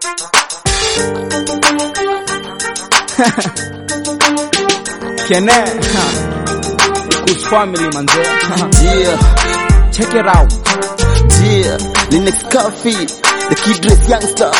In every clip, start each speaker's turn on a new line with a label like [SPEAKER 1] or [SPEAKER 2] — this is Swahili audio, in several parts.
[SPEAKER 1] Kene Kush family manze
[SPEAKER 2] Yeah,
[SPEAKER 1] Check it out
[SPEAKER 2] yeah. Linux Coffee, the kid dress youngster.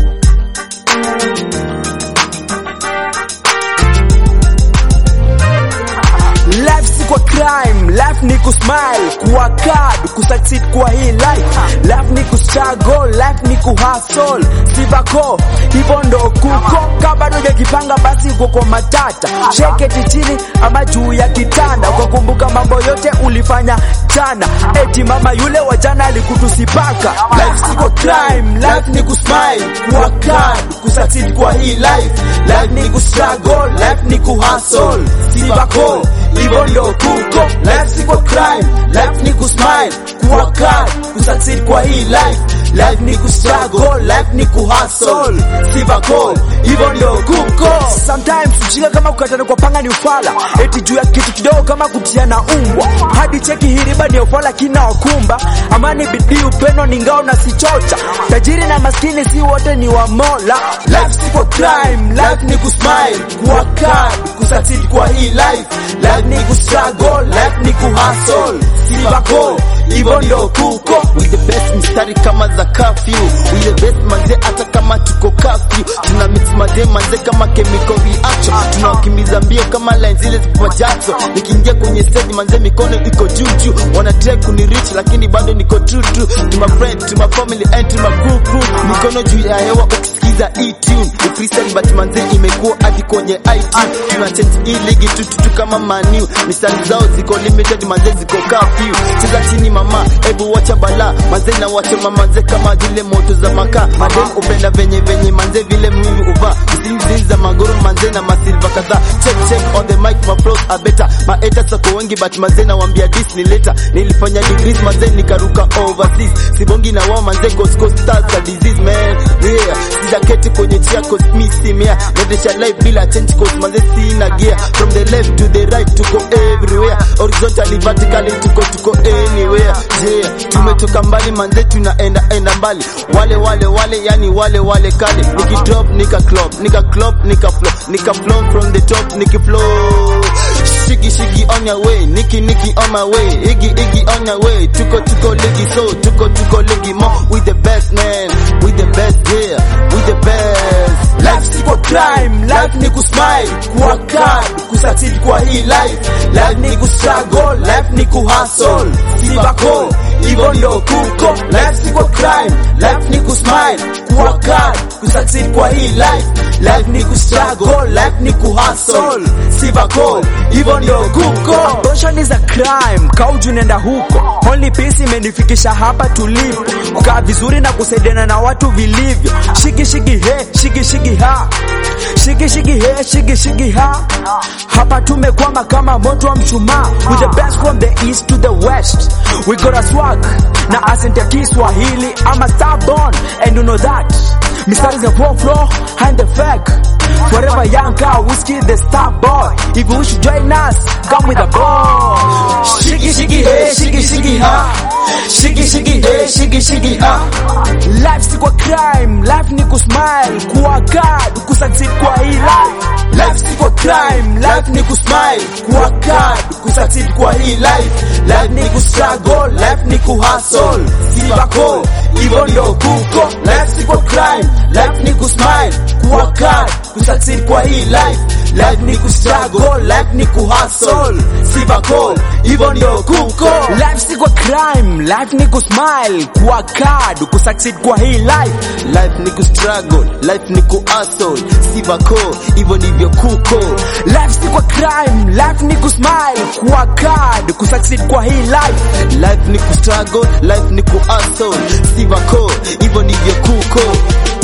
[SPEAKER 1] Life si kwa crime, life ni kusmile, kuwa card, kusucceed kwa hii life. Life ni kustruggle, life ni kuhustle, sivako, hivyo ndo kuko. Kama bado hujajipanga basi uko kwa matata. Sheketi chini ama juu ya kitanda, ukakumbuka mambo yote ulifanya jana. Eti mama yule wa jana alikutusipaka. Life si kwa crime, life ni kusmile, kuwa card, kusucceed kwa hii life. Life ni kustruggle, life ni kuhustle, sivako hivyo ndo kuko. Life si kwa crime, life ni kusmile, kuwa card, kusucceed kwa hii life. Life ni kustruggle, life ni kuhustle, sivako hivyo ndo kuko. Sometimes ujinga kama kukatana kwa panga ni ufala, eti juu ya kitu kidogo kama kutiana umbwa. Hadi cheki hiriba ni ufala kina wakumba, amani bidii upendo ni ngao na si chocha. Tajiri na maskini si wote ni wa Mola. Life si kwa crime, life ni kusmile, kuwa card, kusucceed kwa hii life. Life ni kustruggle, life ni kuhustle, sivako hivyo ndo kuko.
[SPEAKER 2] With the best mistari kama za curfew. We the best manze hata kama tuko curfew. Tuna mix manze manze kama chemical reaction. Tunawakimbiza mbio kama line zile za Jackson. Nikiingia kwenye stage manze mikono iko juu juu. Wana try kuni reach lakini bado niko true true. To my friend, to my family and to my crew crew. Mikono juu ya hewa ukisikiza hii tune. Ni freestyle but manze imekuwa hadi kwenye iTunes. Tuna change hii ligi tu tu tu kama manu. Mistari zao ziko limited manze ziko curfew. Cheza chini mama, hebu wacha bala. Manze na wacha mamanze kama zile moto za makaa. Madem upenda venye venye manze vile mimi uva. Zilizi za magoro manze na masilva kadhaa. Check check on the mic my flows are better. Maeta sako wengi but manze na wambia this ni later. Nilifanya degrees manze nikaruka overseas. Sibongi na wao manze cause cause stars a disease man. Yeah, sijaketi kwenye chia cause mi si mea. Naendesha life bila change cause manze sina gear. From the left to the right tuko everywhere. Horizontally vertically tuko tuko anywhere. Yeah, tumetoka mbali manze tunaenda enda mbali. Wale wale wale yani wale wale kale. Niki drop nika club, nika club nika flow, nika flow from the top niki flow. Shiki shiki on your way, niki niki on my way, iggy iggy on your way. Tuko tuko ligi so, tuko tuko ligi more. We the best man, we the best yeah, we the best.
[SPEAKER 1] Life si kwa crime, life ni kusmile, kuwa card, kusucceed kwa hii life. Life ni kustruggle, life ni kuhustle, sivako hivyo ndo kuko. Life si kwa crime, life ni kusmile, kuwa card, kusucceed kwa hii life. Life ni kustruggle, life ni kuhustle, sivako hivyo ndo kuko. Abortion is a crime, kauju nenda huko. Only peace imenifikisha hapa tulipo, kukaa vizuri na kusaidiana na watu vilivyo. Shiki shiki he, shiki shiki ha, shiki shiki he, shiki shiki ha. Hapa tumekwama kama moto wa mshumaa, with the best from the east to the west. We got a swag na asante Kiswahili, I'm a stubborn and you know that. Mistari za flow flow and the fake. Forever young car, whiskey the star boy. If you wish to join us, come with a ball. Shiki shiki hey, shiki shiki ha. Shiki shiki hey, shiki shiki ha. Life si kwa crime, life ni kusmile, kuwa card, kusucceed kwa hii life. Life si kwa crime, life ni kusmile, kuwa card, kusucceed kwa hii life. Life ni kustruggle, life ni kuhustle, sivako hivyo ndo kuko. Life si kwa crime, life ni kusmile, kuwa card, kusucceed kwa hii life. Life ni kustruggle, life ni kuhustle, sivako hivyo ndo kuko. Life si kwa crime, life ni kusmile, kuwa card, kusucceed kwa hii life.
[SPEAKER 2] Life ni kustruggle, life ni kuhustle, sivako hivyo ndivyo kuko.
[SPEAKER 1] Life si kwa crime, life ni kusmile, kuwa card, kusucceed kwa hii life.
[SPEAKER 2] Life ni kustruggle, life ni kuhustle, sivako hivyo ndivyo kuko.